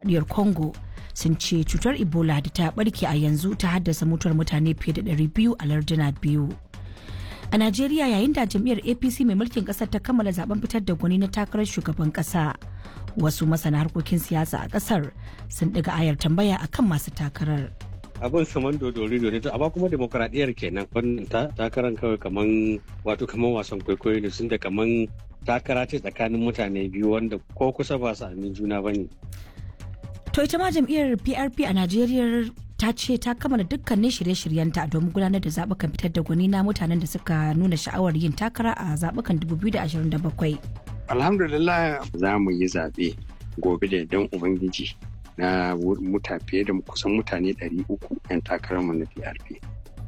demokuraɗiyyar congo sun ce cutar ebola da ta barke a yanzu ta haddasa mutuwar mutane fiye da 200 a larduna biyu a najeriya yayin da jam'iyyar apc mai mulkin kasar ta kammala zaben fitar da gwani na takarar shugaban kasa wasu masana harkokin siyasa a kasar sun ɗiga ayar tambaya akan masu takarar abin saman dodori dodori to amma kuma demokradiyyar kenan wannan takarar kawai kaman wato kaman wasan kwaikwayo ne sun da kaman takara ce tsakanin mutane biyu wanda ko kusa ba su amin juna bane to ita ma jam'iyyar PRP a Najeriya ta ce ta kammala dukkanin shirye-shiryenta domin gudanar da zaɓukan fitar da gwani na mutanen da suka nuna sha'awar yin takara a zaɓukan 2027 alhamdulillah za mu yi zaɓe gobe da don ubangiji na muta fiye da kusan mutane 300 'yan takararmu na PRP.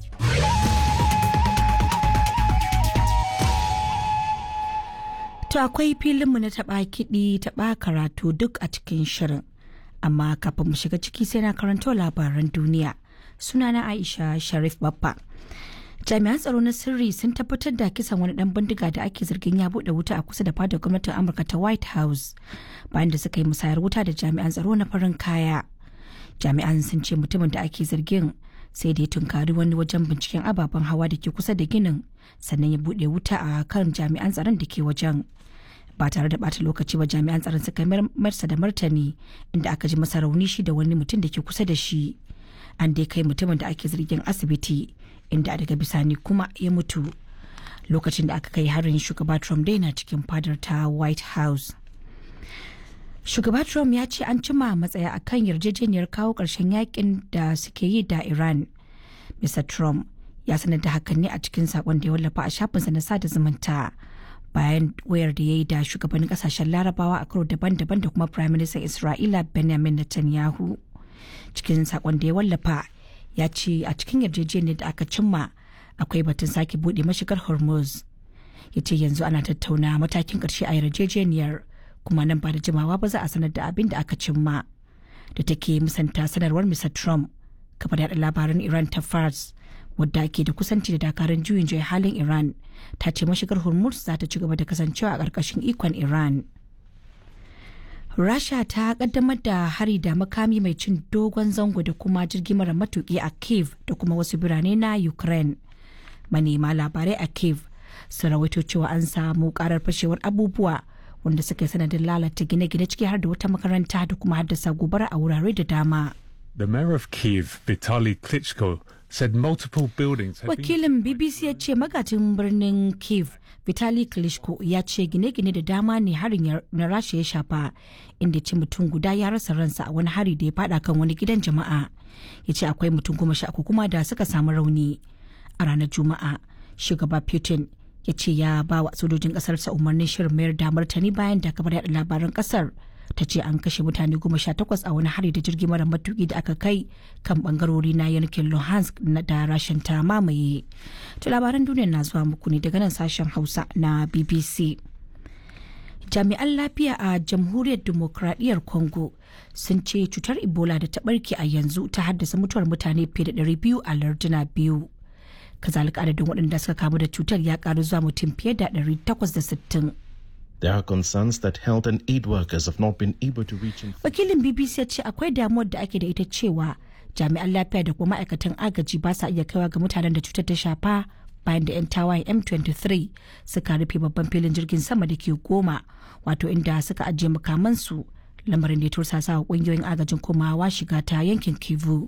To akwai filinmu na taɓa kiɗi taɓa karatu duk a cikin shirin. Amma kafin mu shiga ciki sai na karanto labaran duniya. Sunana Aisha Sharif Baffa. jami'an tsaro na sirri sun tabbatar da kisan wani dan bindiga da ake zargin ya bude wuta a kusa da fadar gwamnatin amurka ta white house bayan da suka yi musayar wuta da jami'an tsaro na farin kaya jami'an sun ce mutumin da ake zargin sai da ya tunkari wani wajen binciken ababen hawa da ke kusa da ginin sannan ya bude wuta a kan jami'an tsaron da ke wajen ba tare da bata lokaci ba jami'an tsaron suka marsa da martani inda aka ji masa rauni shi da wani mutum da ke kusa da shi an dai kai mutumin da ake zargin asibiti inda daga bisani kuma ya mutu lokacin da aka kai harin shugaba trump dai na cikin fadar ta white house shugaba trump ya ce an cima matsaya a kan yarjejeniyar kawo ƙarshen yakin da suke yi da iran mr trump ya sanar da hakan ne a cikin sakon da ya wallafa a shafinsa na sada zumunta bayan wayar da ya yi da shugabannin kasashen larabawa a karo daban-daban da kuma prime minister isra'ila benjamin netanyahu cikin sakon da ya wallafa ya ce a cikin yarjejeniyar da aka cimma akwai batun sake bude mashigar hormuz ya ce yanzu ana tattauna matakin karshe a yarjejeniyar kuma nan ba da jimawa ba za a sanar da abin da aka cimma da take musanta sanarwar mr trump kafar yada labaran iran ta fars wadda ke da kusanci da dakarun juyin juya halin iran ta ce mashigar hormuz za ta ci gaba da kasancewa a ƙarƙashin ikon iran Rasha ta kaddamar da hari da makami mai cin dogon zango da kuma jirgi mara matuki a Kiev da kuma wasu birane na Ukraine. Manema labarai a Kiev sun rawaito cewa an samu karar fashewar abubuwa wanda suka yi sanadin lalata gine-gine ciki har da wata makaranta da kuma haddasa gobara a wurare da dama. The mayor of Kiev, Vitaly Klitschko, said multiple buildings have Wakilin BBC ya ce magajin birnin Kiev, Vitali Klitschko ya ce gine-gine da dama ne harin na Rasha ya shafa, inda ce mutum guda ya rasa ransa a wani hari da ya fada kan wani gidan jama'a. Ya ce akwai mutum goma sha uku kuma da suka samu rauni. A ranar Juma'a, shugaba Putin ya ce ya ba wa sojojin kasarsa umarnin shirin mayar da martani bayan da kabar yada labaran kasar ta ce an kashe mutane goma sha takwas a wani hari da jirgi mara matuki da aka kai kan bangarori na yankin luhansk da rashin ta mamaye to labaran duniya na zuwa muku ne daga nan sashen hausa na bbc jami'an lafiya a jamhuriyar demokradiyyar congo sun ce cutar ebola da ta barke a yanzu ta haddasa mutuwar mutane fiye da 200 a larduna biyu kazalika adadin waɗanda suka kamu da cutar ya karu zuwa mutum fiye da 860 There are concerns that health and aid workers have not been able to reach in Wakilin BBC ya ce akwai damuwar da ake da ita cewa jami'an lafiya da kuma ma'aikatan agaji ba sa iya kaiwa ga mutanen da cutar ta shafa bayan da 'yan tawayen M23 suka rufe babban filin jirgin sama da ke goma wato inda suka ajiye makamansu lamarin da ya tursasa wa kungiyoyin agajin komawa shiga ta yankin Kivu.